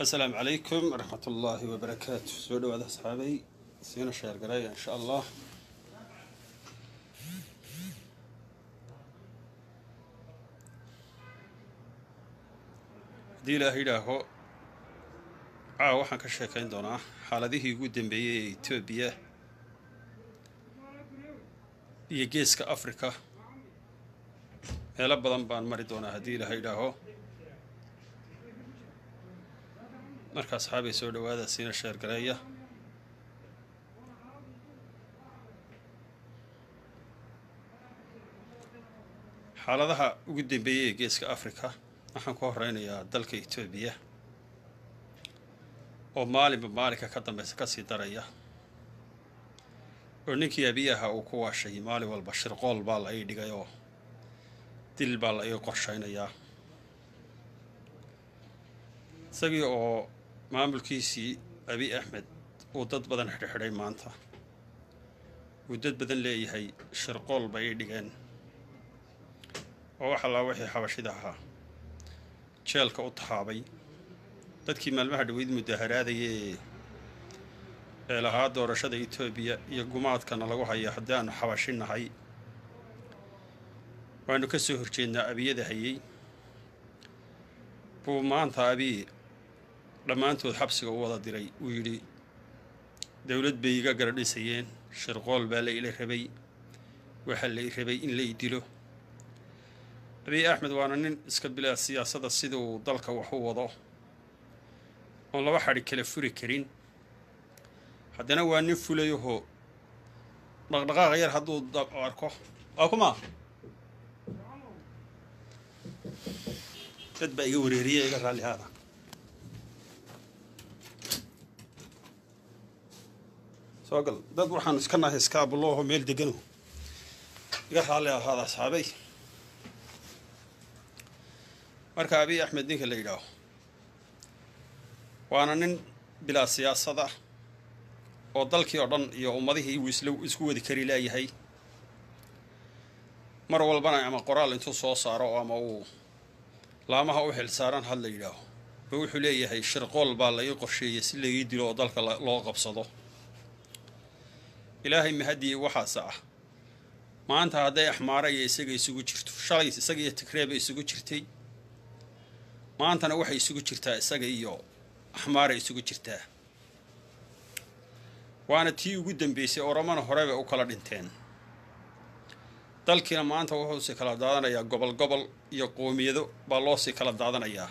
asalaamu calaykum waraxmat ullaahi wabarakaatu soo dhawaada asxaabay siina sheergaraya insha allah haddii ilaah yidhaaho caawa waxaan ka sheekayn doonaa xaaladihii ugu dambeeyey ee etoobiya iyo geeska africa meelo badan baan mari doonaa haddii ilaah yidhaaho marka asxaabay soo dhawaada siina sheergareeya xaaladaha ugu dambeeyey ee geeska africa waxaan ku horeynayaa dalka etoobiya oo maalinba maalinka ka dambeysa kasii daraya oo ninkii abiyaha uu ku waashay maalin walba shirqool baa la ii dhigay oo dil baa la ii qorshaynayaa isagii oo maamulkiisii abi axmed uu dad badan xidhxidhay maanta uu dad badan leeyahay shirqool bay ii dhigeen oo wax allaa wixii xabashida ahaa jeelka u tahaabay dadkii maalmaha dhaweyd mudaharaadayee ee lahaa doorashada etoobiya iyo gumaadkana lagu haya haddii aanu xabashi nahay waanu ka soo horjeednaa abiyada hayey buu maanta abiy dhammaantood xabsiga u wada diray uu yidhi dowlad bay iga gara dhisayeen shirqool baa la ila rabay waxaa la i rabay in la i dilo abiy axmed waana nin iska bilaa siyaasadda siduu dalka wax u wado oon laba xadhi kala furi karin haddana waa nin fulayahoo dhaqdhaqaaq yar hadduu arko waa kuma dad baa iga wareeriya iga raallihaada soo gal dad waxaan iska nahay iskaabulooho meel degano iga raalli ahaada asxaabay marka abiy axmed ninka la yidhaaho waana nin bilaa siyaasad ah oo dalkii oo dhan iyo ummadihii uu isla isku wadi kari laayahay mar walbana ama qoraal intuu soo saaro ama uu laamaha u xil saaran had la yidhaaho ba wuxuu leeyahay shirqool baa la ii qorsheeyay si laii dilo oo dalka loo qabsado ilaahay mahadii waxaase ah maanta hadday axmaara iyo isaga isugu jirto shalay isaga iyo tigreeba isugu jirtay maantana waxay isugu jirtaa isaga iyo axmaara isugu jirtaa waana tii ugu dambeysay oromana horeba u kala dhinteen dalkiina maanta wuxuusii kala daadanayaa gobol gobol iyo qoomiyado baa loosii kala daadanayaa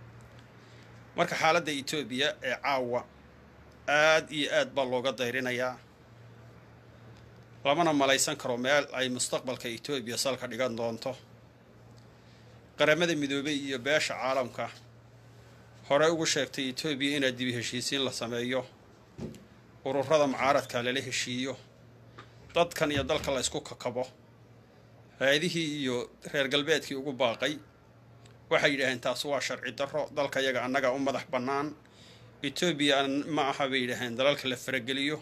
marka xaaladda etoobiya ee caawa aad iyo aad baa looga dayrinayaa lamana malaysan karo meel ay mustaqbalka etoobiya salka dhigan doonto qaramada midoobey iyo beesha caalamka hore ugu sheegtay etoobiya inaad dibi heshiisiin la sameeyo ururada mucaaradka lala heshiiyo dadkan iyo dalka la ysku kakabo hay-adihii iyo reer galbeedkii ugu baaqay waxay yidhaaheen taas waa sharci darro dalka yaga annaga u madax bannaan etoobiya ma aha bay yidhaaheen dalalka la farageliyo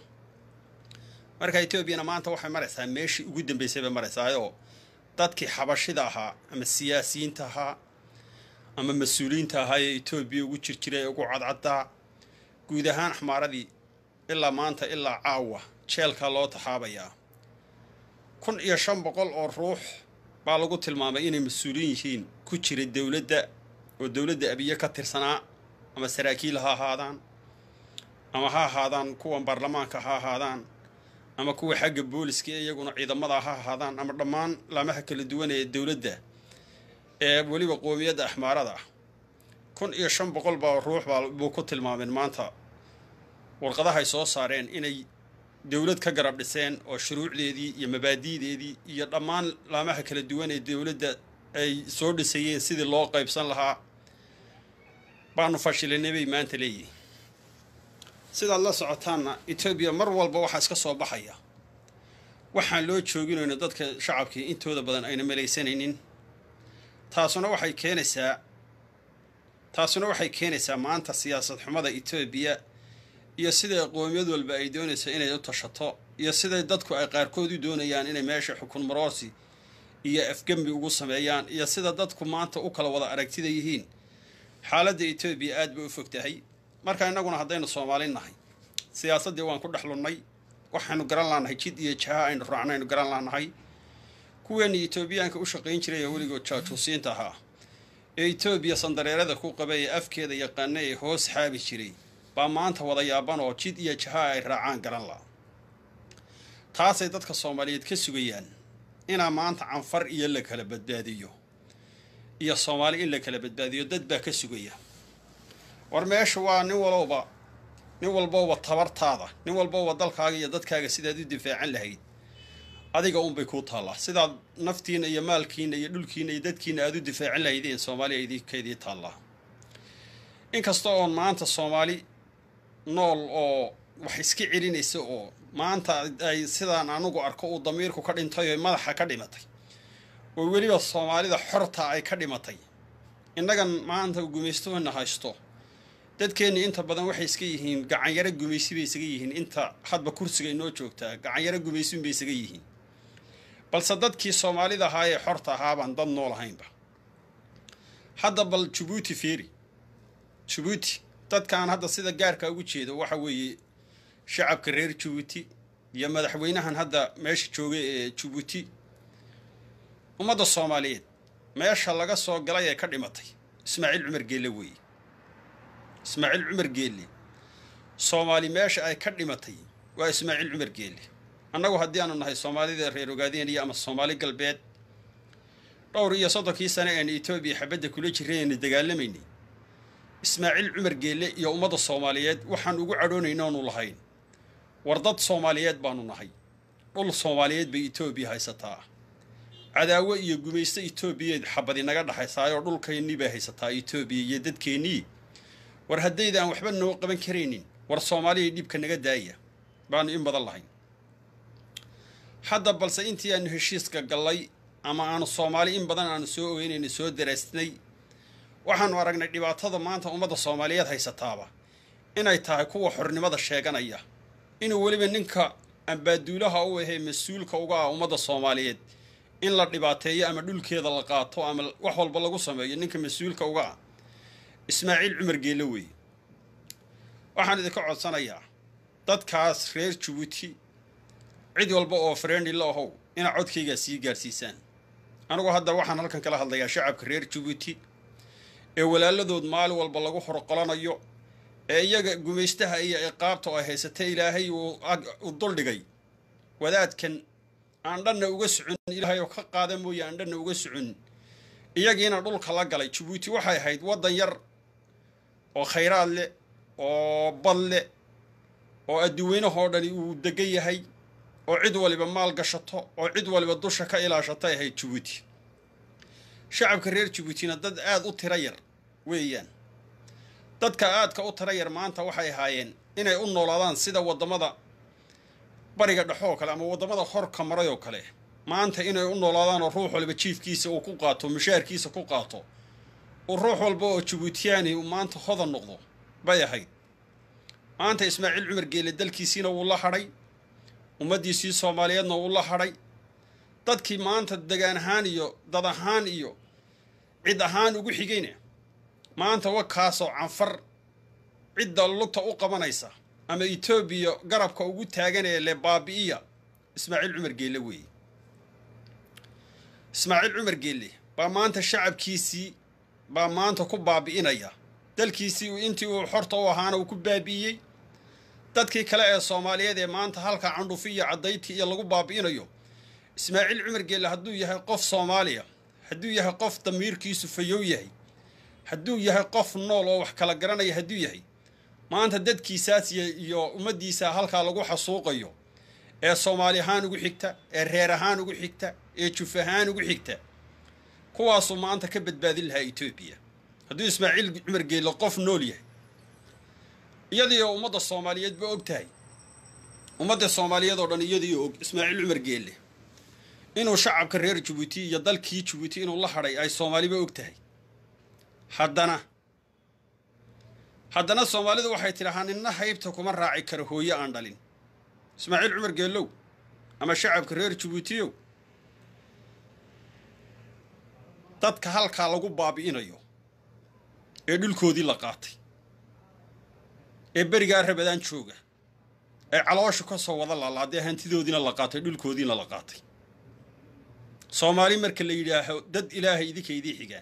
marka etoobiyana maanta waxay maraysaa meeshii ugu dambeysay bay maraysaayoo dadkii xabashida ahaa ama siyaasiyiinta ahaa ama mas-uuliyiinta ahaa ee etoobiya ugu jirjiray ee ugu cadcaddaa guud ahaan axmaaradii ilaa maanta ilaa caawa jeelkaa loo taxaabayaa kun iyo shan boqol oo ruux baa lagu tilmaamay inay mas-uuliin yihiin ku jira dowladda oo dowladda abiye ka tirsanaa ama saraakiil ha ahaadaan ama ha ahaadaan kuwan baarlamaanka ha ahaadaan ama kuwa xagga booliska ee iyaguna ciidamada ha ahaadaan ama dhammaan laamaha kala duwan ee dowladda ee weliba qoomiyadda axmaarada ah kun iyo shan boqol baa ruux baa buu ku tilmaameen maanta warqadahay soo saareen inay dowlad ka garab dhiseen oo shuruucdeedii iyo mabaadi'deedii iyo dhammaan laamaha kala duwan ee dowladda ay soo dhisayeen sidii loo qaybsan lahaa baanu fashilinay bay maanta leeyihin sidaad la socotaanna etoobiya mar walba waxaa iska soo baxaya waxaan loo jooginayno dadka shacabkii intooda badan ayna malaysanaynin taasuna waxay keenaysaa taasuna waxay keenaysaa maanta siyaasad xumada etoobiya iyo siday qoomiyad walba ay doonayso inay u tashato iyo siday dadku ay qaarkood u doonayaan inay meesha xukun maroosi iyo afgembi ugu sameeyaan iyo sida dadku maanta u kala wada aragtida yihiin xaaladda etoobiya aad bay u fog tahay marka innaguna haddaynu soomaali nahay siyaasaddii waan ku dhex lunnay waxaynu garan laanahay jid iyo jaha aynu raacno aynu garan laanahay kuweenii etoobiyaanka u shaqayn jiray ee weligood jaajuusiinta ahaa ee etoobiya sandareerada ku qabay ee afkeeda yaqaana ee hoos xaabi jiray baa maanta wada yaaban oo jid iyo jaha ay raacaan garan la taasay dadka soomaaliyeed ka sugayaan inaa maanta canfar iyo la kala badbaadiyo iyo soomaali in la kala badbaadiyo dad baa ka sugaya war meesha waa nin walowba nin walbowba tabartaada nin walbowba dalkaaga iyo dadkaaga sidaad u difaacan lahayd adiga unbay kuu taallaa sidaad naftiina iyo maalkiina iyo dhulkiina iyo dadkiina aada u difaacan lahaydeen soomaaliya idinkaydii taallaa inkasta oon maanta soomaali nool oo wax iska celinaysa oo maanta ay sidaan anugu arko uu damiirku ka dhintay oo madaxa ka dhimatay oo weliba soomaalida xorta ay ka dhimatay innagan maanta gumaystoona haysto dadkeenni inta badan waxay iska yihiin gacanyaro gumaysi bay isaga yihiin inta hadba kursiga inoo joogtaa gacanyaro gumaysin bay isaga yihiin balse dadkii soomaalida ahaa ee xorta ahaabaan dad nool ahaynba hadda bal jabuuti feeri jabuuti dadkaan hadda sida gaarka ugu jeedo waxa weeye shacabka reer jabuuti iyo madaxweynahan hadda meesha joogay ee jabuuti ummadda soomaaliyeed meesha laga soo galay ee ka dhimatay ismaaciil cumar geelle weeye ismaaciil cumar geelle soomaali meesha ay ka dhimatay waa ismaaciil cumar geelle annagu haddii aanu nahay soomaalida reer ogaadeenaya ama soomaali galbeed dhowr iyo soddonkii sane eenu etoobiya xabadda kula jiray eenu dagaalamaynay ismaaciil cumar geelle iyo ummadda soomaaliyeed waxaan ugu cadhoonayna oonu lahayn war dad soomaaliyeed baanu nahay dhul soomaaliyeed bay etoobiya haysataa cadaawo iyo gumaysto etoobiyeed xabadi naga dhexaysaayoo dhulkaynii bay haysataa etoobiya iyo dadkeennii war haddayda aan waxba noo qaban karaynin war soomaaliya dhibka naga daaya baanu in badan lahayn hadda balse intii aanu heshiiska gallay ama aanu soomaali in badan aanu soo ogeynayna soo daraasnay waxaanu aragnay dhibaatada maanta ummadda soomaaliyeed haysataaba inay tahay kuwa xornimada sheeganaya inuu weliba ninka ambaaduulaha u ahee mas-uulka uga ah ummadda soomaaliyeed in la dhibaateeyo ama dhulkeeda la qaato ama wax walba lagu sameeyo ninka mas-uulka uga ah ismaaciil cumar geelle weeye waxaan idinka codsanayaa dadkaas reer jabuuti cid walba oo freendi la ahow inaa codkaygaa sii gaarsiisaan anigu hadda waxaan halkan kala hadlayaa shacabka reer jabuuti ee walaaladood maalin walba lagu horqolanayo ee iyaga gumaystaha iyo ciqaabta oo haysata ilaahay uu duldhigay wadaadkan aan dhanna uga socon ilaahay oo ka qaada mooye aan dhanna uga socon iyagiina dhulka la galay jabuuti waxay ahayd waddan yar oo khayraad leh oo bad leh oo adduweynahoo dhani uu degan yahay oo cid waliba maal gashato oo cid waliba dusha ka ilaashatay ahayd jabuuti shacabka reer jabuutina dad aada u tiro yar weeyaan dadka aadka u tiro yar maanta waxay ahaayeen inay u noolaadaan sida waddamada bariga dhexoo kale ama waddamada horka maray oo kale maanta inay u noolaadaan oo ruux waliba jiifkiisa uu ku qaato mushaarkiisa ku qaato uu ruux walba oo jabuutiyaani uu maanta hodan noqdo bay ahayd maanta ismaaciil cumar geele dalkiisiina wuu la hadhay ummaddiisii soomaaliyeedna wuu la hadhay dadkii maanta degaan ahaan iyo dad ahaan iyo cid ahaan ugu xigayna maanta wakaasoo canfar cidda lugta u qabanaysa ama etoobiya garabka ugu taaganee le baabi'iya ismaaciil cumar geelle weeye ismaaciil cumar geelle baa maanta shacabkiisii baa maanta ku baabi'inaya dalkiisii intii uu xorta u ahaana uu ku baabi'iyey dadkii kale ee soomaaliyeed ee maanta halka candhufi iyo caddayti iyo lagu baabi'inayo ismaaciil cumar geelle hadduu yahay qof soomaaliya hadduu yahay qof damiirkiisu fayow yahay hadduu yahay qof nool oo wax kala garanaya hadduu yahay maanta dadkiisaas iyo ummaddiisa halkaa lagu xasuuqayo ee soomaali ahaan ugu xigta ee reer ahaan ugu xigta ee juf ahaan ugu xigta kuwaasuu maanta ka badbaadin lahaa etoobiya hadduu ismaaciil cumar geelle qof nool yahay iyadii oo ummadda soomaaliyeed ba og tahay ummadda soomaaliyeed oo dhan iyadii og ismaaciil cumar geelle inuu shacabka reer jabuuti iyo dalkii jabuuti inuu la hadhay ay soomaaliba og tahay haddana haddana soomaalidu waxay tidhahaa ninna haybta kuma raaci karo hooye aan dhalin ismaaciil cumar geellow ama shacabka reer jabuutiyow dadka halkaa lagu baabi'inayo ee dhulkoodii la qaatay ee berigaa rabadaan jooga ee caloosha ka soo wada laalaadee hantidoodiina la qaatay dhulkoodiina la qaatay soomaali marka la yidhaaho dad ilaahay idinka idii xigaan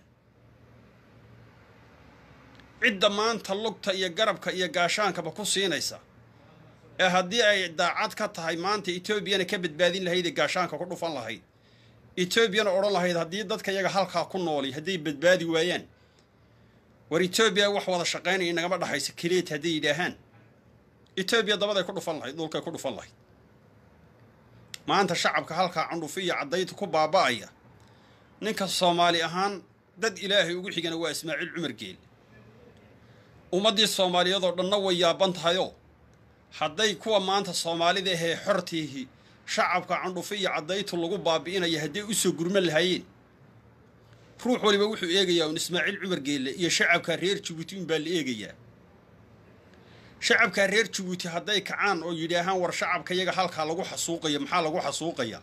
cidda maanta lugta iyo garabka iyo gaashaankaba ku siinaysa ee haddii ay daacad ka tahay maanta etoobiyana ka badbaadin lahayd ee gaashaanka ku dhufan lahayd etoobiyana odhan lahayd haddii dadka iyaga halkaa ku nooli hadday badbaadi waayaan war etoobiya wax wada shaqaynaya inagama dhexaysa keliyeet hadday yidhaahaan etoobiya dabaday ku dhufan lahayd dhulkay ku dhufan lahayd maanta shacabka halkaa candhufi iyo caddayta ku baaba'aya ninka soomaali ahaan dad ilaahay ugu xigana waa ismaaciil cumar geel ummaddii soomaaliyeedoo dhanna way yaaban tahayoo hadday kuwa maanta soomaalida ahee xortiihi shacabka candhufi iyo caddaytu lagu baabi'inaya hadday u soo gurman lahaayeen ruux waliba wuxuu eegayaa un ismaaciil cumar geelle iyo shacabka reer jabuuti unbaa la eegayaa shacabka reer jabuuti hadday kacaan oo yidhaahaan war shacabka yaga halkaa lagu xasuuqaya maxaa lagu xasuuqayaa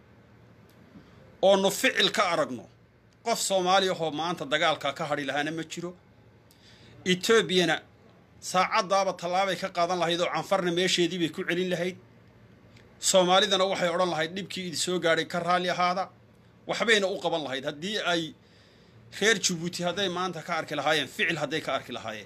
oonu ficil ka aragno qof soomaali ahoo maanta dagaalkaa ka hadhi lahaana ma jiro etoobiyana saacaddaaba tallaabay ka qaadan lahayd oo canfarna meesheedii bay ku celin lahayd soomaalidana waxay odhan lahayd dhibkii idi soo gaadhay ka raalli ahaada waxbayna u qaban lahayd haddii ay reer jabuuti hadday maanta ka arki lahaayeen ficil hadday ka arki lahaayeen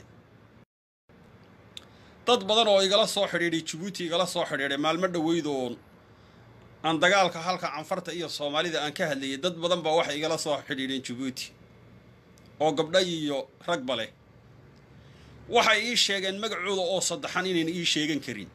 dad badan oo igala soo xidhiidhay jabuuti igala soo xidhiidhay maalmo dhoweyd oon aan dagaalka halka canfarta iyo soomaalida aan ka hadlayay dad badan baa waxay igala soo xidhiidheen jabuuti oo gabdha iyo ragba leh waxay ii sheegeen magacooda oo saddexan inayna ii sheegan karin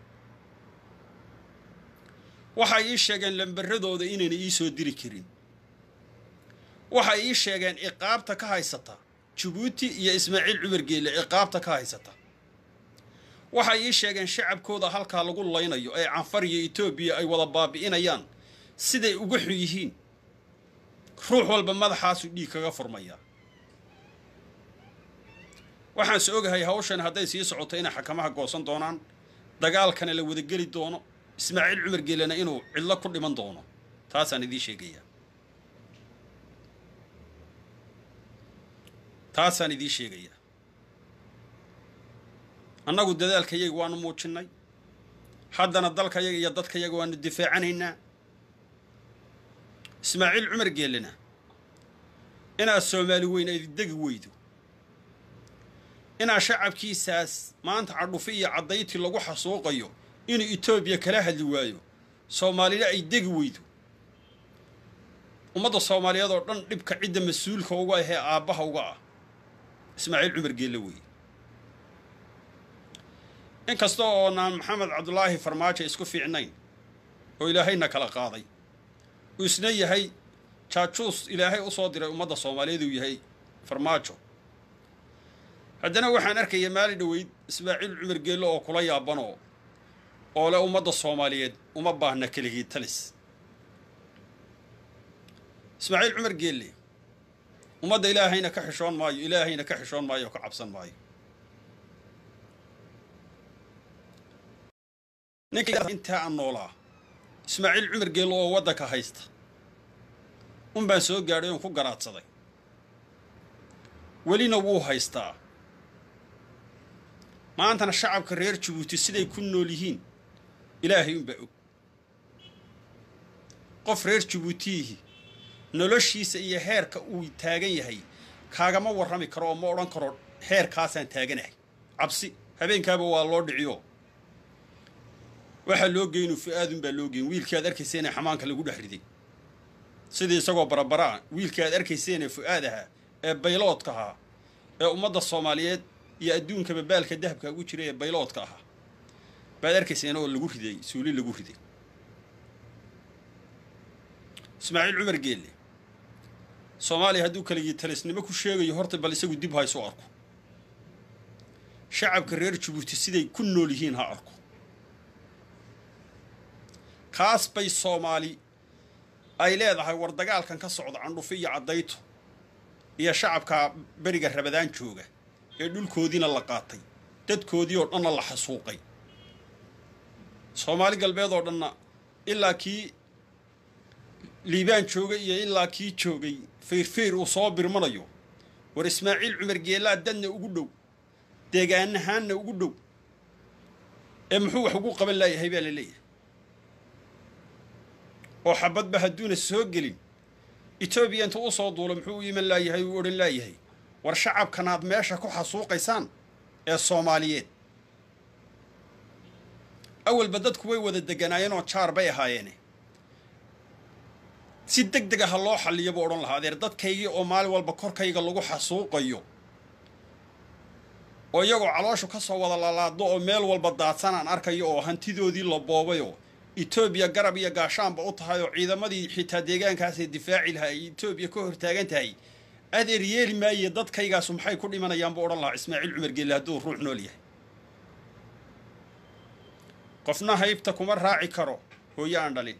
waxay ii sheegeen lambaradooda inayna ii soo diri karin waxay ii sheegeen ciqaabta ka haysata jabuuti iyo ismaaciil cumar geelle ciqaabta ka haysata waxay ii sheegeen shacabkooda halkaa lagu laynayo ee canfar iyo etoobiya ay wada baabi'inayaan siday uga xun yihiin ruux walba madaxaasuu dhiig kaga furmayaa waxaan se ogahay hawshan hadday sii socoto inay xakamaha goosan doonaan dagaalkana la wadageli doono ismaaciil cumar geelena inuu cidlo ku dhiman doono taasaan idiin sheegayaa taasaan idiin sheegayaa annagu dadaalkayaga waanu muujinnay haddana dalkayaga iyo dadkayaga waanu difaacanaynaa ismaaciil cumar geelena inaad soomaali weyn ay degi weydo inaa shacabkiisaas maanta cadhufi iyo caddayti lagu xasuuqayo inuu etoobiya kala hadli waayo soomaalina ay degi weydo ummadda soomaaliyeed oo dhan dhibka cidda mas-uulka uga ahee aabbaha uga ah ismaaciil cumar geelle weeye inkasta oonaan maxamed cabdulaahi farmaajo isku fiicnayn oo ilaahayna kala qaaday uu isna yahay jaajuus ilaahay u soo diray ummadda soomaaliyeed uu yahay farmaajo haddana waxaan arkaya maali dhoweyd ismaaciil cumar geelle oo kula yaabanoo oo le ummadda soomaaliyeed uma baahna keligii talis ismaaciil cumar geelle ummadda ilaahayna ka xishoon maayo ilaahayna ka xishoon maayo oo ka cabsan maayo ninka intaa aan noolaa ismaaciil cumar geelle oo waddanka haysta un baan soo gaadhay oon ku garaadsaday welina wuu haystaa maantana shacabka reer jabuuti siday ku nool yihiin ilaahay unbaa og qof reer jabuutiyihi noloshiisa iyo heerka uu taagan yahay kaagama warrami karo oo ma odhan karo heerkaasaan taaganahay cabsi habeenkaaba waa loo dhiciyo waxaa loo geynu fu-aadunbaa loo geyn wiilkii aad arkayseene xamaanka lagu dhex riday sidii isagoo barabaraa wiilkii aad arkayseene fu-aad ahaa ee bayloodka ahaa ee ummadda soomaaliyeed iyo adduunkaba baalka dahabka ugu jira ee bayloodka ahaa baad arkayseen oo lagu riday suuli lagu riday ismaaciil cumar geelle soomaaliya hadduu kaligii talisnimo ku sheegayo horta bal isagu dib ha isu arko shacabka reer jabuuti siday ku nool yihiin ha arko kaas bay soomaali ay leedahay war dagaalkan ka socda candhufi iyo caddayto iyo shacabka beriga rabadaan jooga ee dhulkoodiina la qaatay dadkoodii oo dhanna la xasuuqay soomaali galbeed oo dhanna ilaa kii liibaan joogay iyo ilaa kii joogay fayrfayr uu soo birmanayo war ismaaciil cumar geellaa dadna ugu dhow deegaanahaanna ugu dhow ee muxuu wax ugu qaban laayahay baa la leeyahay oo xabadba hadduuna soo gelin etoobiya intuu u soo duulo muxuu u iman laayahay uu odhan laayahay war shacabkanaad meesha ku xasuuqaysaan ee soomaaliyeed awalba dadku way wada deganaayeen oo jaar bay ahaayeene si deg deg aha loo xalliyo buu odhan lahaa adeer dadkaygii oo maalin walba korkayga lagu xasuuqayo oo iyagoo calooshu ka soo wada lalaado oo meel walba daadsan aan arkayo oo hantidoodii la boobayoo etoobiya garab iyo gaashaanba u tahay oo ciidamadii xitaa deegaankaasee difaaci lahaa ay etoobiya ka hortaagan tahay adeer yeeli maaye dadkaygaasu maxay ku dhimanayaan buu odhan lahaa ismaaciil cumar geelle hadduu ruux nool yahay qofna haybta kuma raaci karo hooyo aan dhalin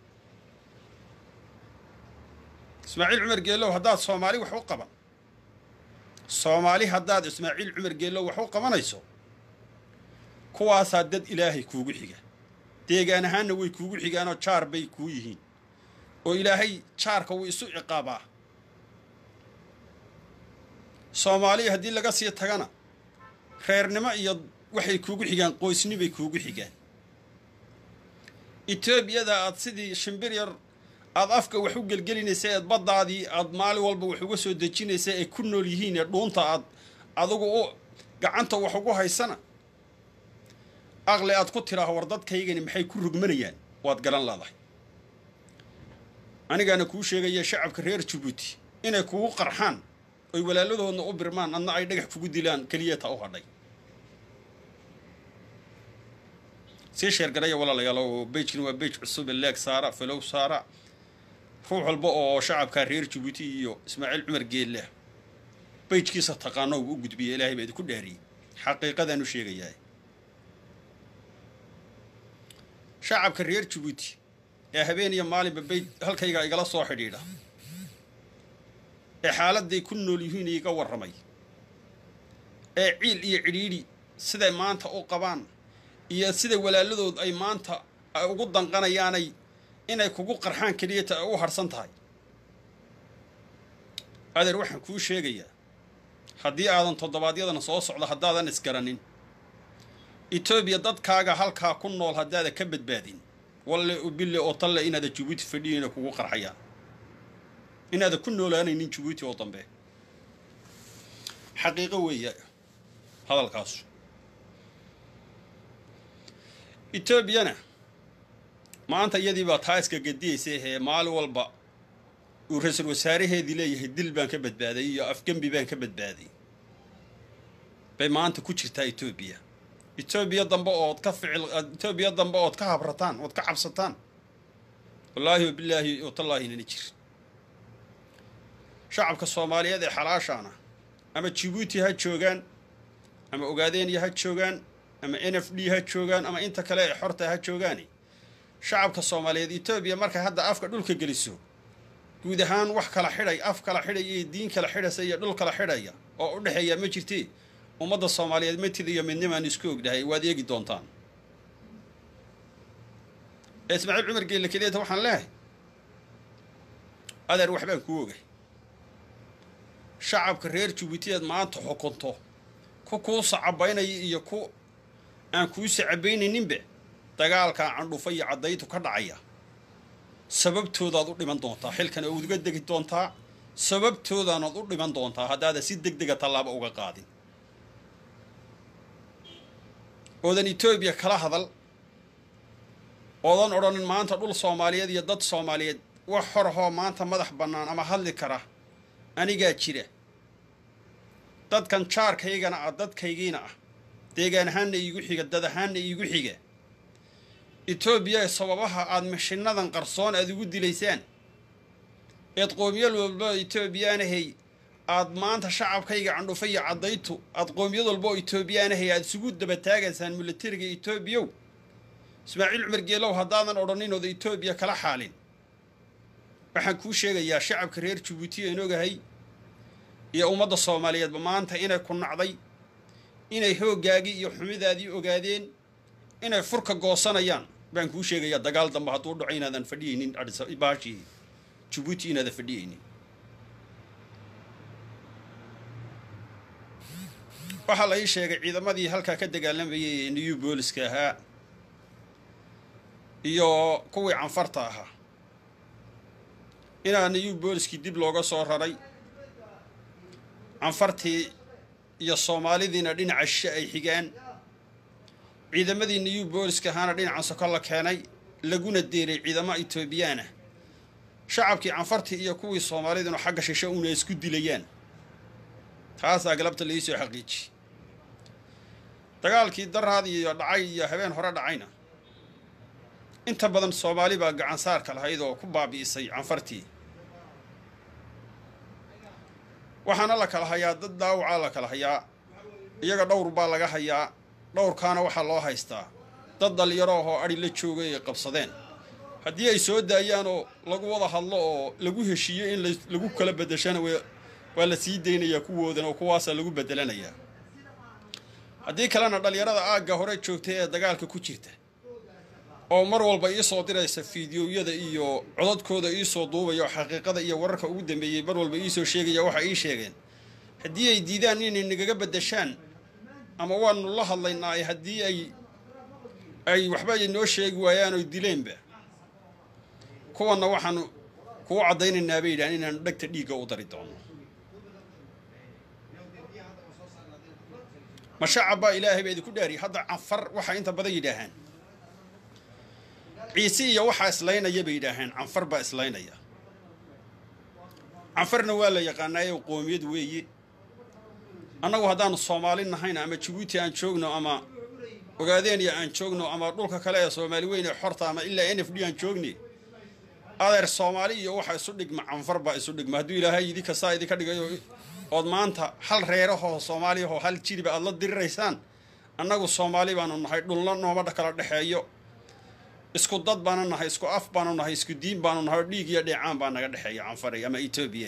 ismaaciil cumar geellow haddaad soomaali wax u qaban soomaali haddaad ismaaciil cumar geellow wax u qabanayso kuwaasaa dad ilaahay kuugu xiga deegaan ahaanna way kuugu xigaanoo jaar bay kuu yihiin oo ilaahay jaarka wuu isu ciqaabaa soomaaliya haddii laga sii tagana reernimo iyo waxay kuugu xigaan qoysnibay kuugu xigaan etoobiyada aad sidii shimbir yar aada afka wax u gelgelinaysa eed baddaadii aad maalin walba wax uga soo dejinaysa ay ku nool yihiin ee dhuunta aad adigu u gacanta wax ugu haysana aqli aad ku tidhaaho war dadkaygani maxay ku rugmanayaan waad garan leedahay anigaana kuu sheegaya shacabka reer jabuuti inay kugu qarxaan oy walaaladoodna u birmaan adna ay dhagax kugu dilaan keliyata u hadhay sii sheergaraya walaalayaal oo bejkan waa bej cusub leeg saara falow saara ruux walba oo shacabka reer jabuuti iyo ismaaciil cumar geelle bejkiisa taqaano u gudbiya ilaahay baa idinku dhaariyey xaqiiqadaan u sheegayaa shacabka reer jabuuti ee habeen iyo maalinba bey halkayga igala soo xidhiidha ee xaaladday ku nool yihiin iga warramay ee ciil iyo cidhiidhi siday maanta u qabaan iyo sida walaaladood ay maanta ay ugu danqanayaanay inay kugu qarxaan keliyata ay u harhsan tahay adeer waxaan kuu sheegayaa haddii aadan toddobaadyadana soo socdo haddaadan isgaranin etoobiya dadkaaga halkaa ku nool haddaada ka badbaadin walle bille oo talle inaada jabuuti fadhiyayna kugu qarxayaan inaada ku noolaanaynin jabuuti oo dambe xaqiiqo weeya hadalkaasu etoobiyana maanta iyadii baa taa iska gadiyaysa ee maalin walba uu ra-iisul wasaaraheedii leeyahay dil baan ka badbaaday iyo afgembi baan ka badbaaday bay maanta ku jirtaa etoobiya etoobiya dambe ood ka ficil etoobiya dambe ood ka habrataan ood ka cabsataan wallaahi wabilaahi watallaahi nana jir shacabka soomaaliyeed ee xalaashaana ama jabuuti ha joogaan ama ogaadeenya ha joogaan ama n f d ha joogaan ama inta kale ee xorta ha joogaani shacabka soomaaliyeed etoobiya markay hadda afka dhulka geliso guud ahaan wax kala xidhay af kala xidhaya iyo diin kala xidhaysa iyo dhul kala xidhaya oo u dhexeeya ma jirtee ummadda soomaaliyeed matid iyo midnimaan isku ognahay waad eegi doontaan ee ismaaciil cumar geelle keliyata waxaan leehay adeer waxbaan kuu ogay shacabka reer jabuutiyaad maanta xukunto ku kuu sacabaynaya iyo ku aan kuu sacabaynayninba dagaalkaa candhufa iyo caddaytu ka dhacaya sababtoodaad u dhiman doontaa xilkan ood uga degi doontaa sababtoodaanaad u dhiman doontaa haddaada si deg dega tallaabo uga qaadin oodan etoobiya kala hadal oodan odhanin maanta dhul soomaaliyeed iyo dad soomaaliyeed wax horahoo maanta madax bannaan ama hadli kara anigaa jira dadkan jaarkaygana ah dadkaygiina ah deegaan ahaanna iigu xiga dad ahaanna iigu xiga etoobiya sababaha aada mashinadan qarsoon aada ugu dilaysaan eed qoomiyad walba etoobiyaanahay aad maanta shacabkayga candhufa iyo caddaytu aad qoomiyad walba oo etoobiyaanahay aada isugu dabataagaysaan milatariga etoobiyow ismaaciil cumar geelow haddaadan odhanin ooda etoobiya kala xaalin waxaan kuu sheegayaa shacabka reer jabuuti aan ogahay iyo ummadda soomaaliyeedba maanta inay ku nacday inay hooggaagii iyo xumidaadii ogaadeen inay furka goosanayaan baan kuu sheegayaa dagaal dambe hadduu dhaco inaadan fadhiyaynin baashii jabuuti inaadan fadhiyaynin waxaa la ii sheegay ciidamadii halkaa ka dagaalamayay ee new booliska ahaa iyo kuwii canfarta ahaa inaa new booliskii dib looga soo raray canfartii iyo soomaalidiina dhinaca shishe ay xigaan ciidamadii new booliska ahaana dhinacan soko la keenay laguna deeray ciidamo etoobiyaana shacabkii canfartii iyo kuwii soomaaliduna xagga shishe una isku dilayaan taasaa galabta laii soo xaqiiji dagaalkii daraad iyo dhacay iyo habeen hore dhacayna inta badan soomaali baa gacan saarka lahayd oo ku baabi'isay canfartii waxaana la kala hayaa dad daawacaa la kala hayaa iyaga dhowr baa laga hayaa dhowrkaana waxaa loo haystaa dad dhalinyaro ahoo adhi la joogay ay qabsadeen haddii ay soo daayaan oo lagu wada hadlo oo lagu heshiiyo in lagu kala bedeshana waa la sii daynayaa kuwoodan oo kuwaasaa lagu bedelanayaa haddii kalena dhalinyarada aagga hore joogtay ee dagaalka ku jirta oo mar walba iisoo diraysa fiidiyowyada iyo codadkooda iisoo duubaya oo xaqiiqada iyo wararka ugu dambeeyey mar walba iisoo sheegaya waxa ii sheegeen haddii ay diidaan inay nagaga bedeshaan ama waanu la hadlaynaa haddii ay ay waxba ay noo sheegi waayaan oy dileenba kuwanna waxaanu kuu caddaynaynaa bay yidhahan inaanu dhegta dhiigga u dari doono ma shacab baa ilaahay baa idinku dhaariyay hadda canfar waxaa inta badan yidhaahaan ciise iyo waxaa islaynaya bay yidhaaheen canfar baa islaynaya canfarna waa la yaqaanaaye qoomiyad weeye annagu haddaanu soomaali nahayn ama jabuuti aan joogno ama ogaadeenya aan joogno ama dhulka kale ee soomaali weyn ee xorta ama ilaa n f d aan joogni adeer soomaali iyo waxaa isu dhigma canfar baa isu dhigma hadduu ilaahay idinka saa idinka dhigayo ood maanta hal reerahoo soomaaliyahoo hal jiriba aad la diriraysaan annagu soomaali baanu nahay dhulna nooma kala dhexeeyo isku dad baanu nahay isku af baanu nahay isku diin baanu nahay oo dhiig iyo dheecaan baa naga dhexeeya canfaray ama etoobiya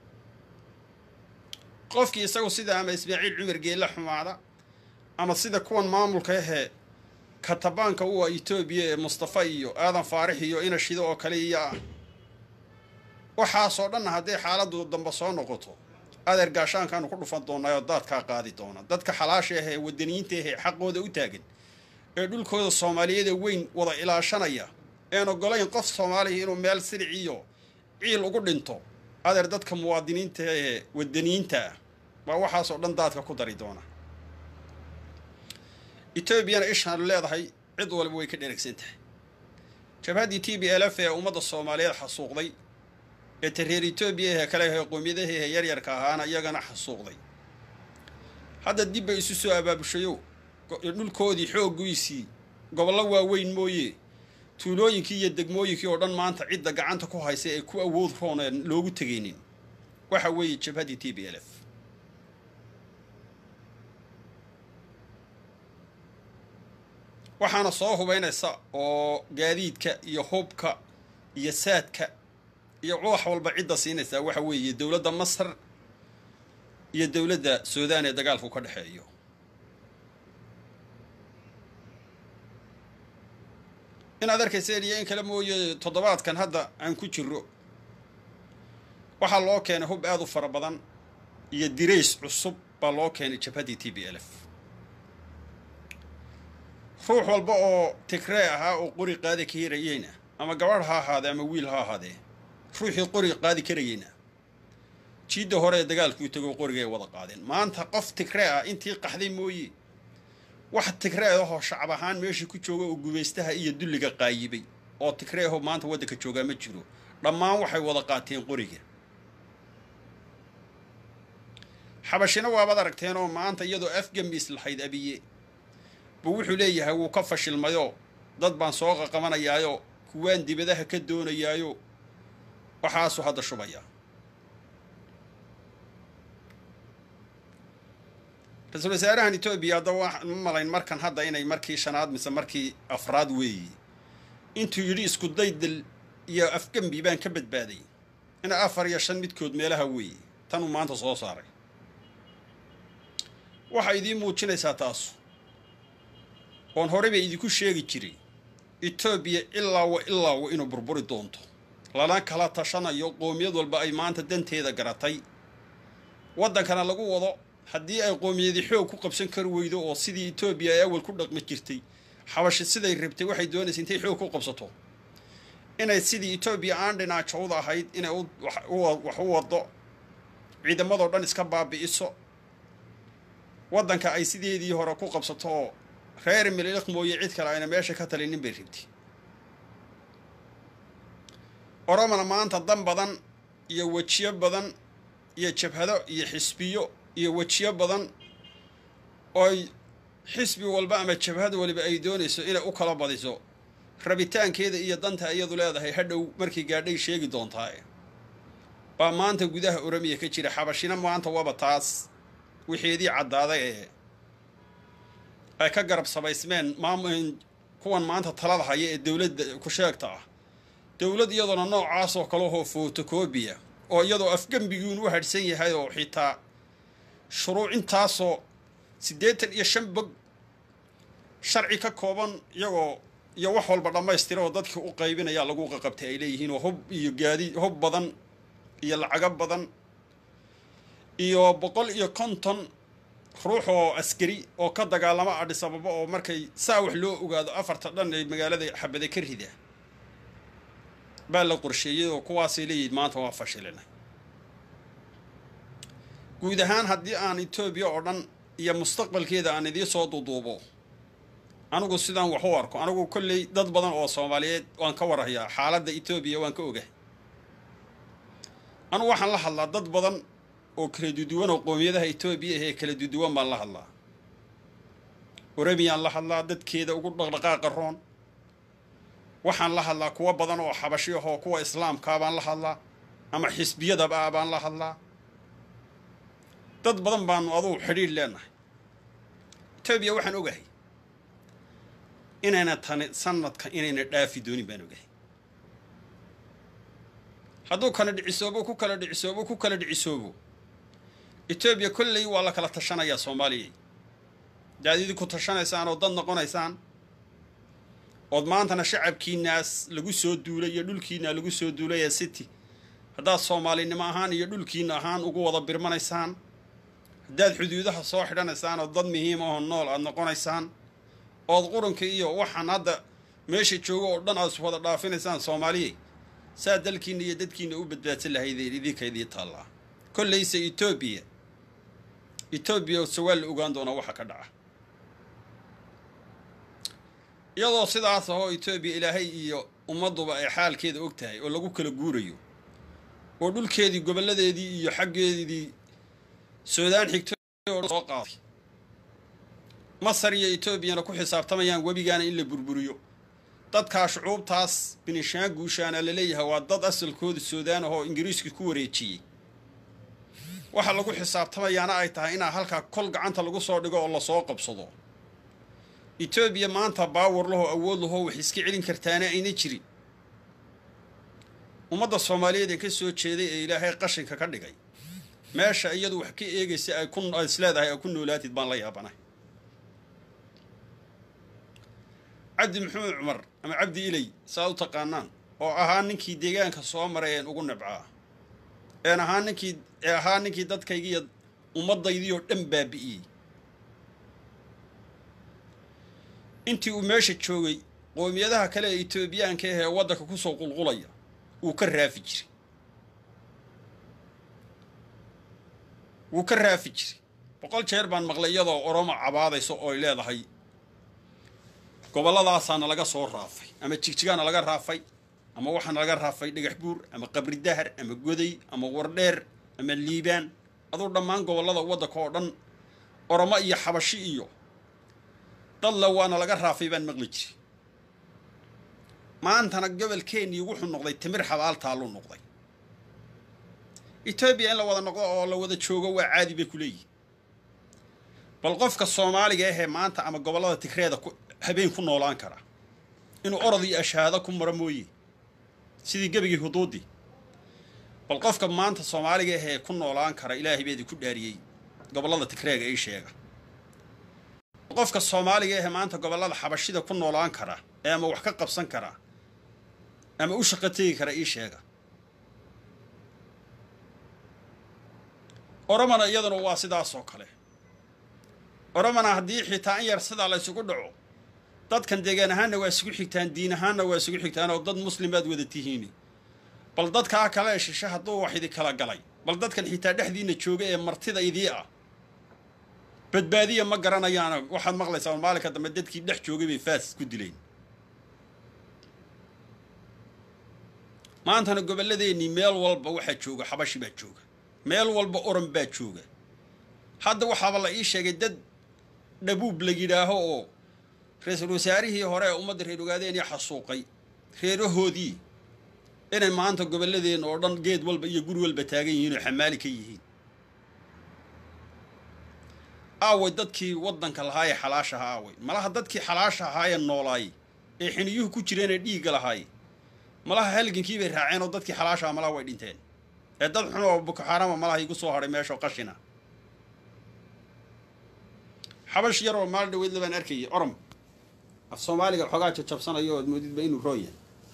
qofkii isagu sida ama ismaaciil cumar geella xumaada ama sida kuwan maamulka ahee katabaanka u ah etoobiya ee mustafa iyo aadan faarix iyo ina shido oo kale iyo ah waxaasoo dhanna hadday xaaladdu dambe soo noqoto adeer gaashaankaanu ku dhufan doonaa oo daadkaa qaadi doona dadka xalaasha ah ee wadaniyiinta ah ee xaqooda u taagan ee dhulkooda soomaaliyeeda weyn wada ilaashanaya een ogolayn qof soomaaliya inuu meel silic iyo ciil ugu dhinto adeer dadka muwaadiniinta ee wadaniyiinta ah baa waxaasoo dhan daadka ku dari doona etoobiyana ishaanu leedahay cid walba way ka dheragsan tahay jabhaddii t b l f ee ummadda soomaaliyeed xasuuqday ee tareer etoobiya ee kale ee qoomiyadahehe yaryarka ahaana iyagana xasuuqday hadda dib bay isu soo abaabushayo dhulkoodii xooggiisii gobollo waaweyn mooye tuulooyinkii iyo degmooyinkii oo dhan maanta cidda gacanta ku haysa ee ku awood roon ee loogu tegaynin waxa weeye jabhaddii t b l f waxaana soo hubaynaysa oo gaadiidka iyo hubka iyo saadka iyo wax walba cidda siinaysaa waxa weeye dowladda masar iyo dowladda suudaan ee dagaalku ka dhexeeyo inaad arkayseen iyo in kale mooye toddobaadkan hadda aan ku jiro waxaa loo keenay hub aada u fara badan iyo dirays cusub baa loo keenay jabhaddii t b l f ruux walba oo tigree ahaa oo qori qaadi karayeyna ama gabadh ha ahaadee ama wiil ha ahaadee ruuxii qori qaadi karayeyna jiidda hore ee dagaalkuu tago qoriga ay wada qaadeen maanta qof tigree ah intii qaxday mooye wax tigree ahoo shacab ahaan meeshii ku jooga oo gumaystaha iyo dulliga qaayibay oo tigree ahoo maanta waddanka joogaa ma jiro dhammaan waxay wada qaateen qoriga xabashina waabaad aragteen oo maanta iyadoo afgamiis lahayd abiye buu wuxuu leeyahay wuu ka fashilmayoo dad baan soo qaqabanayaayo kuwaan dibadaha ka doonayaayo waxaasuu hadda shubaya ra-iisul wasaarahan etoobiya haddaba waxaan ma malayn markan hadda inay markii shanaad mise markii afraad weeye intuu yidhi isku daydal iyo afgembi baan ka badbaaday ina afar iyo shan midkood meelaha weeye tanuu maanta soo saaray waxay idiin muujinaysaa taasu oon horey bay idinku sheegi jiray etoobiya ilaa wa ilaa wa inuu burburi doonto lana kala tashanayo qoomiyad walba ay maanta danteeda garatay waddankana lagu wado haddii ay qoomiyadii xoog ku qabsan kari weydo oo sidii etoobiya ay awal ku dhaqmi jirtay xabashi siday rabtay waxay doonaysa intay xoog ku qabsato inay sidii etoobiya aan dhinaacowda ahayd inay wax u wado ciidamadoo dhan iska baabi'iso waddanka ay sideedii hore ku qabsato oo reer mililiq mooye cid kale ayna meesha ka talinin bay rabtay oromana maanta dan badan iyo wejiyo badan iyo jabhado iyo xisbiyo iyo wejiyo badan ooy xisbi walba ama jabhad waliba ay doonayso inay u kala badiso rabitaankeeda iyo danta iyadu leedahay hadhow markii gaadhay sheegi doontaa baa maanta gudaha oromiya ka jira xabashina maanta waaba taas wixeedii caddaaday ee ay ka garab samaysmeen maam kuwan maanta talada haya ee dowladda ku sheegta ah dowlad iyadoona noocaasoo kalehoo fotocobiya oo iyadoo afgembiguun u hadhsan yahay oo xitaa shuruuc intaasoo siddeetan iyo shan bog sharci ka kooban iyagoo iyo wax walba dhammaystira oo dadkii u qaybinaya lagu qaqabtay ay leeyihiin oo hub iyo gaadi hub badan iyo lacago badan iyo boqol iyo konton ruux oo askari oo ka dagaalama adhis ababa oo markay saa wax loo ogaado afarta dhan ay magaalada xabade ka rida baa la qorsheeyey oo kuwaasay leeyihiin maanta waa fashilina guud ahaan haddii aan etoobiya oo dhan iyo mustaqbalkeeda aan idiin soo duduubo anigu sidaan wax u arko anigu kolley dad badan oo soomaaliyeed waan ka warhayaa xaaladda etoobiya waan ka ogahay anigu waxaan la hadlaa dad badan oo kala duduwan oo qoomiyadaha etoobiya ahee kala duduwan baan la hadlaa oromiyaan la hadlaa dadkeeda ugu dhaqdhaqaaqa roon waxaan la hadlaa kuwo badan oo xabashi ahoo kuwa islaamkaa baan la hadlaa ama xisbiyadaba ah baan la hadlaa dad badan baanu adugu xidhiidh leenahay etoobiya waxaan ogahay inayna tani sanadka inayna dhaafi doonin baan ogahay hadduu kana dhicisoobo ku kala dhicisoobo ku kala dhicisoobo etoobiya kolley waa la kala tashanayaa soomaaliya daad idinku tashanaysaan oo dad noqonaysaan ood maantana shacabkiinaas lagu soo duulay iyo dhulkiina lagu soo duulay ee city haddaad soomaalinimo ahaan iyo dhulkiina ahaan ugu wada birmanaysaan haddaad xuduudaha soo xidhanaysaan oo dad muhiim ahoo nool aada noqonaysaan ood qurunka iyo waxaan hadda meesha joogo oo dhan aad wada dhaafinaysaan soomaaliya saa dalkiina iyo dadkiina u badbaadsan lahaydeen idinka idii taallaa kollayse etoobiya etoobiya se waa la ogaan doonaa waxa ka dhaca iyadoo sidaas ahoo etoobiya ilaahay iyo ummadduba ay xaalkeeda og tahay oo lagu kala guurayo oo dhulkeedii gobolladeedii iyo xaggeedii suudaan xigtay soo qaaday masar iyo etoobiyana ku xisaabtamayaan webigaana in la burburiyo dadkaa shucuubtaas binishaan guushaana la leeyahay waa dad asalkooda suudaan ahoo ingiriiska ku wareejiyey waxa lagu xisaabtamayaana ay tahay inaa halkaa kol gacanta lagu soo dhigo oo lasoo qabsado etoobiya maanta baawar lahoo awood lahoo wax iska celin kartaana ayna jirin ummadda soomaaliyeed ee ka soo jeeday ee ilaahay qashinka ka dhigay meesha iyadu wax ka eegaysa ay ku is leedahay ay ku noolaatid baan la yaabanahay cabdi maxamed cumar ama cabdi iley saad u taqaanaan oo ahaa ninkii deegaanka soo maray een ugu nabcaa een ahaa ninkii ee ahaa ninkii dadkaygiiyo ummaddaydii oo dhan baabi'iyey intii uu meesha joogay qoomiyadaha kale ee etoobiyaanka ah ee waddanka ku soo qulqulaya wuu ka raafi jiray wuu ka raafi jiray boqol jeer baan maqlay iyadoo oromo cabaadayso ooy leedahay gobolladaasaana laga soo raafay ama jigjigaana laga raafay ama waxaana laga raafay dhagax buur ama qabri dahar ama goday ama wardheer ama liibaan aduu dhammaan gobollada waddanka oo dhan oromo iyo xabashi iyo dadla waana laga raafay baan maqli jiray maantana gobolkeennii wuxuu noqday timir xabaal taalluu noqday etoobiya in la wada noqdo oo la wada joogo waa caadi bay ku leeyihin bal qofka soomaaliga ahee maanta ama gobollada tigreeda habeen ku noolaan kara inuu orod iyo ashaado ku maro mooye sidii gebigii huduudii bal qofka maanta soomaaliga ahee ku noolaan kara ilaahay beedii ku dhaariyey gobollada tigreega ii sheega qofka soomaaliga ahee maanta gobollada xabashida ku noolaan kara ee ama wax ka qabsan kara ama u shaqo tegi kara ii sheega oromana iyaduna waa sidaasoo kale oromana haddii xitaa in yar sidaa la ysugu dhaco dadkan deegaan ahaanna waa isugu xigtaan diin ahaanna waa isugu xigtaan oo dad muslimaad wada tihiin bal dadkaa kale ee shishe hadduu wax idi kala galay bal dadkan xitaa dhexdiina jooga ee martida idii ah badbaadiya ma garanayaana waxaad maqlaysaa maalinka dambe dadkii dhex joogay bay faas ku dileen maantana gobolladeennii meel walba waxaa jooga xabashi baa jooga meel walba oran baa jooga hadda waxaaba la ii sheegay dad dhabuub la yidhaaho oo ra-iisul wasaarihii hore ee ummadda reer ogaadeenii xasuuqay reerahoodii inay maanta gobolladeenna oo dhan geed walba iyo guri walba taagan yihiin oo xamaali ka yihiin aaway dadkii waddanka lahaa ee xalaashaha aaway malaha dadkii xalaasha ahaayee noolaayey ee xiniyuhu ku jireenee dhiigga lahaay malaha halgankii bay raaceen oo dadkii xalaashaha malaha way dhinteen ee dad xun oo bukoxaarama malaha igu soo hadhay meeshao qashina xabash yar oo maal dhaweyd labaan arkayay orom af soomaaliga xoogaa jajabsanayo ood moodidba inuu rooya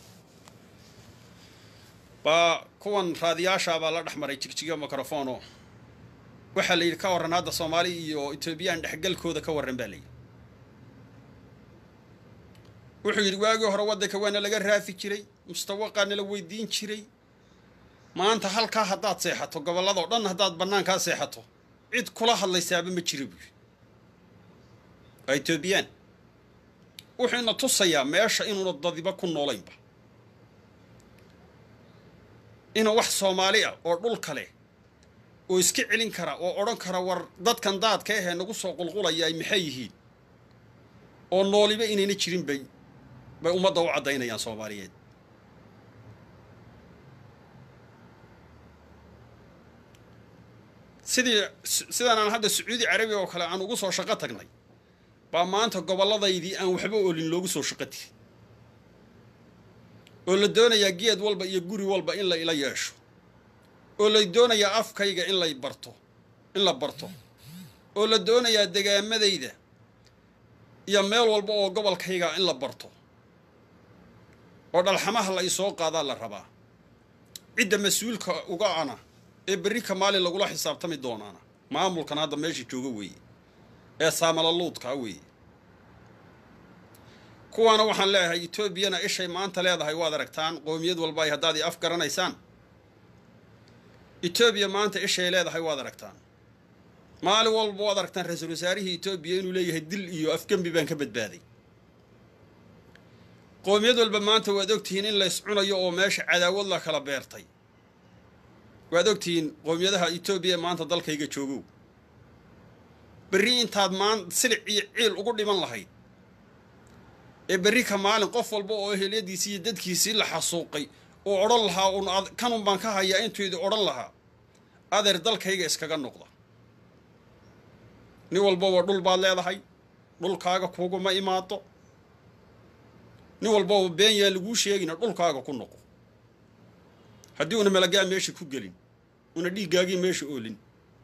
baa kuwan raadiyaashaa baa la dhex maray jigjigo microfono waxaa la yidhi ka warran hadda soomaali iyo etoobiyaan dhexgalkooda ka warran baa layidhi wuxuu yidhi waagii hore waddanka waana laga raafi jiray mustawaqaana la weydiin jiray maanta halkaa haddaad seexato gobolladao dhan haddaad bannaankaa seexato cid kula hadlaysaaba ma jira buuri waa etoobiyaan wuxuuna tusayaa meesha inuuna dadiba ku noolaynba inuu wax soomaali ah oo dhul kale oo iska celin kara oo odhan kara war dadkan daadka ahee nagu soo qulqulaya ay maxay yihiin oo nooliba inayna jirin bay bay ummadda u caddaynayaan soomaaliyeed sidii sidaan aan hadda sacuudi carabiya oo kale aan ugu soo shaqo tagnay baa maanta gobolladaydii aan waxba olin loogu soo shaqo tegay oo la doonayaa geed walba iyo guri walba in la ila yeesho oo la doonayaa afkayga in lay barto in la barto oo la doonayaa degaamadayda iyo meel walba oo gobolkayga in la barto oo dhalxamaha la isoo qaadaa la rabaa cidda mas-uulka uga ana ee berri ka maalin lagula xisaabtami doonaana maamulkan hadda meesha jooga weeye ee saamalaluudkaa weeye kuwaana waxaan leeyahay etoobiyana ishay maanta leedahay waad aragtaan qoomiyad walba ay haddaad i af garanaysaan etoobiya maanta ishay leedahay waad aragtaan maalin walba waad aragtaan ra-iisul wasaarihii etoobiya inuu leeyahay dil iyo afgembi baan ka badbaaday qoomiyad walba maanta waad ogtihiin in lays cunayo oo meesha cadaawad la kala beertay waad ogtihiin qoomiyadaha etoobiya maanta dalkayga joogow berri intaad maan silic iyo ciil ugu dhiman lahayd ee berri ka maalin qof walba oo eheliyadiisii iyo dadkiisii la xasuuqay oo odhan lahaa un kanun baan ka hayaa intuidi odhan lahaa adeer dalkayga iskaga noqda nin walbaba dhul baad leedahay dhulkaaga kuguma imaado nin walbaba been yaa laguu sheegina dhulkaaga ku noqo haddii una malagaa meesha ku gelin una dhiiggaagii meesha oolin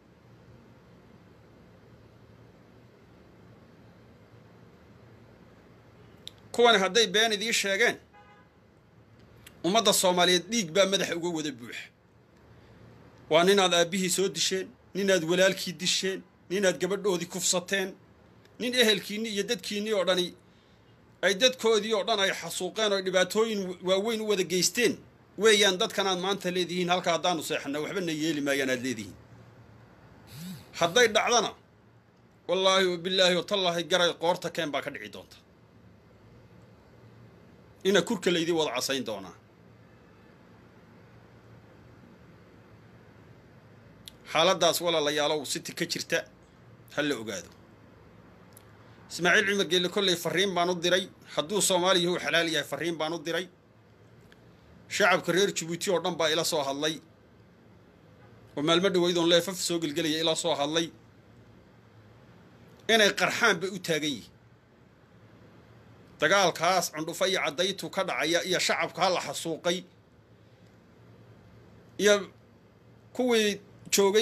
kuwani hadday been idii sheegeen ummadda soomaaliyeed dhiig baa madaxa uga wada buuxa waa ninaad aabbihii soo disheen ninaad walaalkii disheen ninaad gabadhoodii kufsateen nin ehelkiinni iyo dadkiinnii oo dhani ay dadkoodii oo dhan ay xasuuqeen oo dhibaatooyin waaweyn u wada geysteen weeyaan dadkanaad maanta leedihiin halka haddaanu seexana waxbana yeeli maayaan aad leedihiin hadday dhacdana wallaahi wabilaahi watallaahi garay qoorta keen baa ka dhici doonta ina kurka laydii wada casayn doonaa xaaladdaas walaalayaalow siti ka jirta ha la ogaado ismaaciil cumar geelle kolley farriin baan u diray hadduu soomaaliya uu xalaal yahay farriin baan u diray shacabka reer jabuuti oo dhan baa ila soo hadlay oo maalmo dhaweydoon leefaf soo gelgelaya ila soo hadlay inay qarxaan bay u taagan yihin dagaalkaas cundhufa iyo caddaytu ka dhacaya iyo shacabkaa la xasuuqay iyo kuwii joogay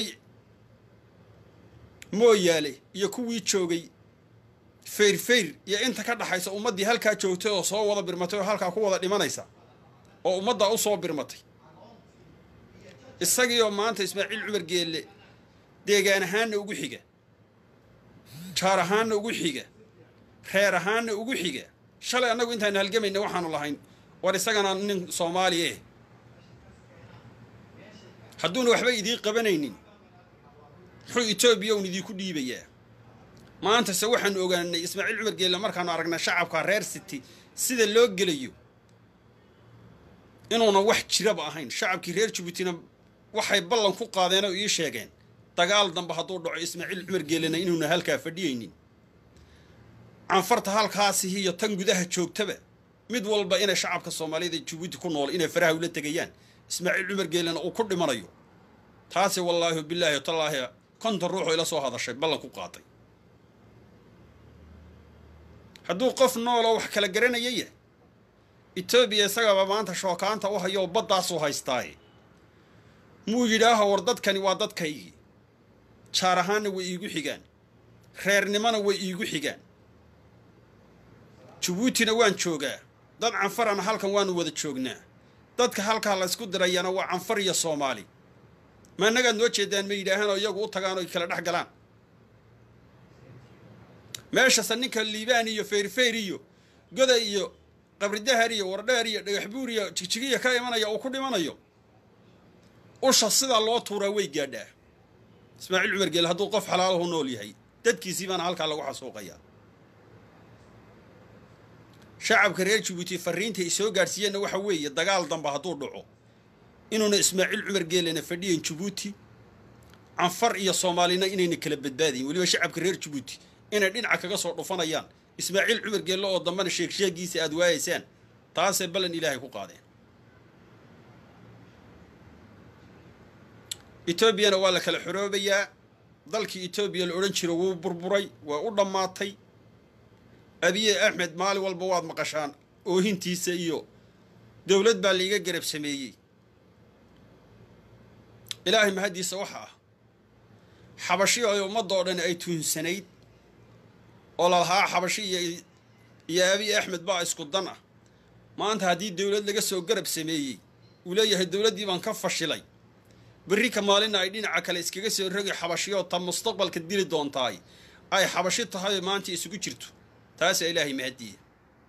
mooyaale iyo kuwii joogay feyrfeyr iyo inta ka dhaxaysa ummaddii halkaa joogtay oo soo wada birmatay oo halkaa ku wada dhimanaysa oo ummaddaa u soo birmatay isagiioo maanta ismaaciil cumar geelle deegaan ahaanna ugu xiga jaar ahaanna ugu xiga reer ahaanna ugu xiga shalay annagu intaanu halgamayna waxaanu lahayn war isagana nin soomaali eh hadduuna waxba idiin qabanaynin muxuu etoobiya un idiinku dhiibayaa maantase waxaanu ogaanay ismaaciil cumar geelle markaanu aragnay shacabka reer city sida loo gelayo inuuna wax jiraba ahayn shacabkii reer jabuutina waxay ballan ku qaadeen oo ii sheegeen dagaal dambe hadduu dhaco ismaaciil cumar geelena inuuna halkaa fadhiyaynin canfarta halkaasi iyo tan gudaha joogtaba mid walba inay shacabka soomaaliyada jabuuti ku nool inay faraha ula tegayaan ismaaciil cumar geelena uu ku dhimanayo taasi wallaahi bilaahi tallaahi konton ruuxoo ila soo hadashay ballan ku qaatay hadduu qof nooloo wax kala garanaya yahay etoobiya isagaba maanta shookaanta u hayo oo baddaasuu haystaaye muu yidhaaho war dadkani waa dadkaygii jaar ahaanna way iigu xigaan reernimona way iigu xigaan jabuutina waan joogaa dad canfarana halkan waanu wada joognaa dadka halkaa laysku dirayana waa canfar iyo soomaali ma annagaad noo jeedaan ma yidhaahaan oo iyagu u tagaan oo kala dhex galaan meeshase ninka liibaan iyo feyrfeyr iyo goda iyo qabridahar iyo wardheer iyo dhagaxbuur iyo jigjigiya ka imanaya uu ku dhimanayo usha sidaa loo tuuraa way gaadhaa ismaaciil cumar geele hadduu qof xalaalahu nool yahay dadkiisii baana halkaa lagu xasuuqayaa shacabka reer jabuuti fariinta ay soo gaadhsiiyeenna waxa weeye dagaal damba hadduu dhaco inuuna ismaaciil cumar geelena fadhiyan jabuuti canfar iyo soomaalina inayna kala badbaadayin weliba shacabka reer jabuuti inay dhinaca kaga soo dhufanayaan ismaaciil cumar geelle oo dambena sheegsheegiisa aada waayaysaan taasay ballan ilaahay ku qaadeen etoobiyana waa la kala xoroobayaa dalkii etoobiya la odhan jiro wuu burburay waa u dhammaatay abiye axmed maalin walba waad maqashaan oohintiisa iyo dowlad baa laiga garab sameeyey ilaahay mahaddiisa waxa ah xabashi ay ummadoo dhan ay tuunsanayd oo lalahaa xabashi iyo iyo abiy axmed baa isku dan ah maanta haddii dowlad laga soo garab sameeyey uu leeyahay dowladdii baan ka fashilay berri ka maalina ay dhinaca kale iskaga soo rogi xabashiyoo ta mustaqbalka dili doontaay ay xabashi tahay maanta isugu jirto taasaa ilaahay mahadiya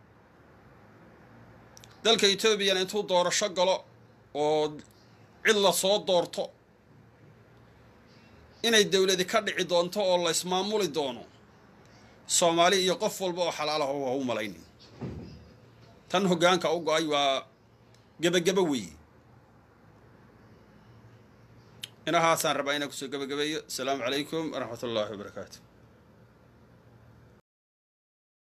dalka etoobiyana intuu doorasho galo oo cid la soo doorto inay dowladi ka dhici doonto oo la ismaamuli doono soomaali iyo qof walba oo xalaalaha waa u malaynin tan hoggaanka u go-ay waa gebagabo weeye inahaasaan rabaa inaan kusoo gebagabeeyo asalaamu calaykum waraxmat ullaahi wabarakaatu